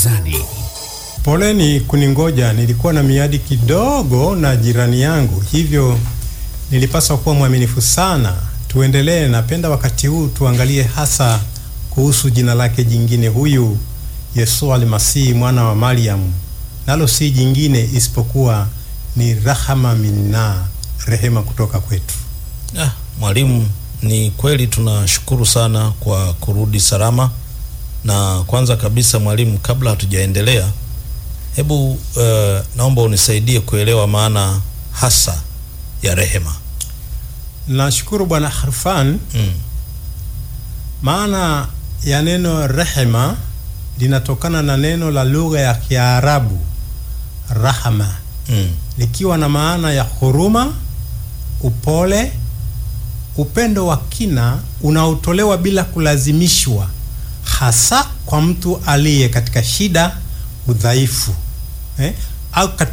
mezani. Poleni kuningoja, nilikuwa na miadi kidogo na jirani yangu, hivyo nilipaswa kuwa mwaminifu sana. Tuendelee. Napenda wakati huu tuangalie hasa kuhusu jina lake jingine, huyu Yesu Almasihi mwana wa Mariam, nalo si jingine isipokuwa ni rahama minna, rehema kutoka kwetu. Ah, mwalimu, ni kweli tunashukuru sana kwa kurudi salama. Na kwanza kabisa mwalimu, kabla hatujaendelea, hebu uh, naomba unisaidie kuelewa maana hasa ya rehema. Nashukuru Bwana Harfan. Mm. Maana ya neno rehema linatokana na neno la lugha ya Kiarabu rahama, Mm. likiwa na maana ya huruma, upole, upendo wa kina unaotolewa bila kulazimishwa, hasa kwa mtu aliye katika shida, udhaifu eh, au katika